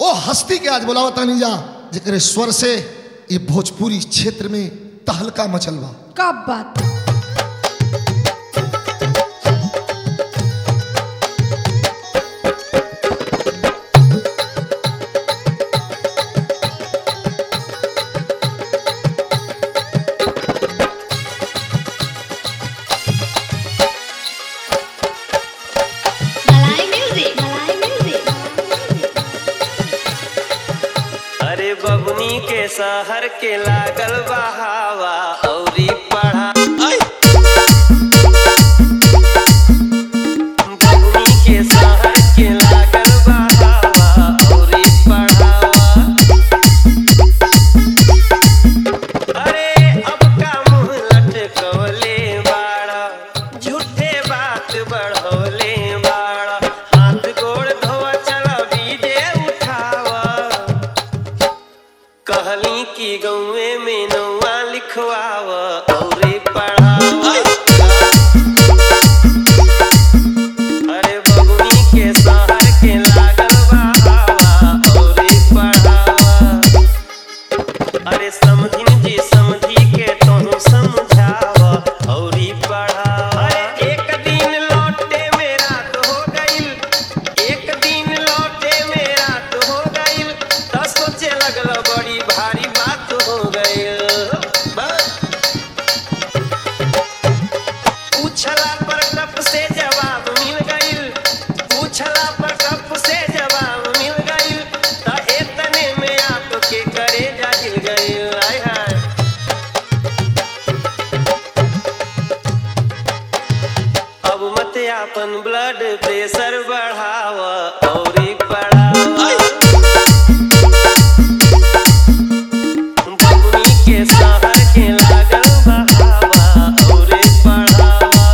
ओ हस्ती के आज बोलावा तानी जा जेकरे स्वर से ये भोजपुरी क्षेत्र में तहलका मचल बा का बात Malay music. Malay music. अरे बबुनी के शहर के लागल बहावा औरी पढ़ा ऐ! बबुनी के शहर के लागल बहावा औरी पढ़ावा अरे अब का मुंह लटकवले बाड़ा झूठे बात बढ़वले बाड़ा हाथ गोड़ धोवा चला बीजे उठावा कहली कि गौए में नौआ लिखवाव औरे पढ़ावा अरे बबुनी के शहर के लागल बहावा औरे पढ़ावा अरे समझिन जी समझी के तोहू समझाव औरी पढ़ावा अरे एक दिन लौटे में रात हो गइल एक दिन लौटे में रात हो गइल त सोचे लगल बड़ी भारी बात हो गइल बस। पूछला पर टप से जवाब मिल गइल पूछला पर टप से जवाब मिल गइल त एतने में आपके करे जाहिल गइल आय हाय अब मत आपन ब्लड प्रेशर बढ़ाव और बढ़ावा बबुनी के शहर के लागल बहावा औरे पढ़ावा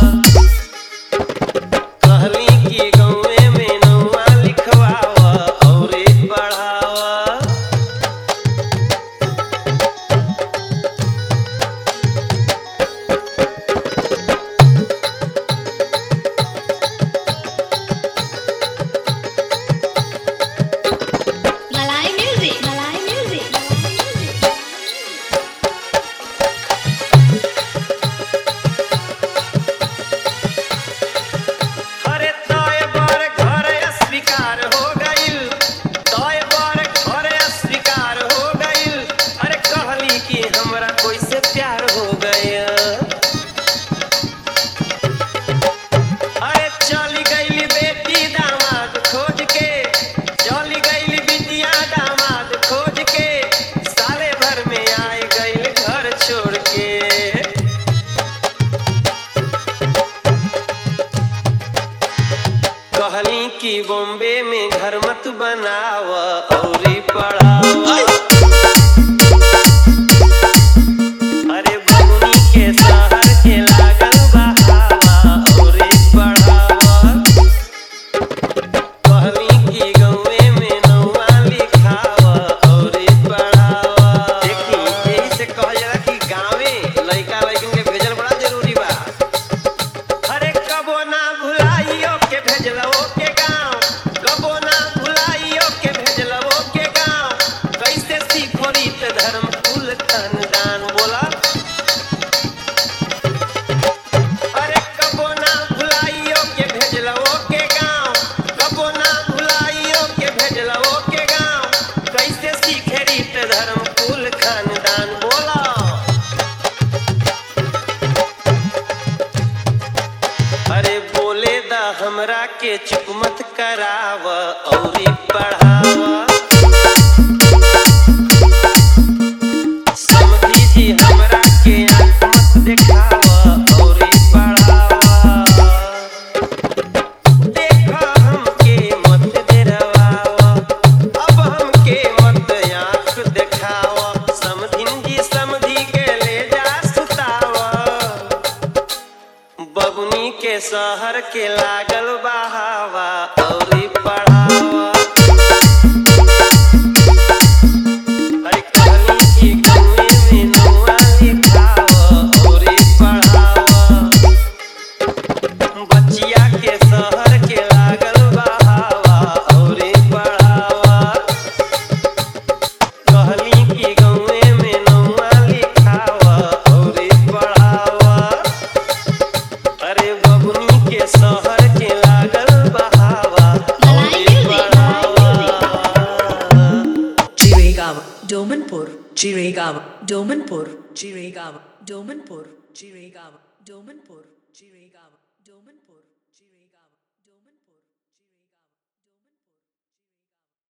कहली कि गौए में नौआ लिखवावा औरे पढ़ावा Malay music. Malay music. अरे तोय बर घर अस्वीकार हो गइल तोय बर घर अस्वीकार हो गइल अरे कहली कि हमरा कोई से प्यार हो गया अरे चली गइली बेटी दामाद खोज के चली गइली बिटिया दामाद खोज के साले भर में आए गइल घर छोड़ के कहली कि बॉम्बे में घर मत बनाव औरी पढ़ावा अरे बबुनी के शहर के लागल बहावा औरी पढ़ावा कहली कि गौए में नौआ लिखावा औरी पढ़ावा देखी यही से कहल जाला कि गाँवे लइका लइकन के भेजल बड़ा जरूरी बा अरे कबो ना भुलाइयो के भेजलो के गाँव कबो ना भुलाइयो के भेजलो के गाँव कैसे Domanpur, Jiregaon, Domanpur, Jiregaon, Domanpur, Jiregaon, Domanpur, Jiregaon, Domanpur.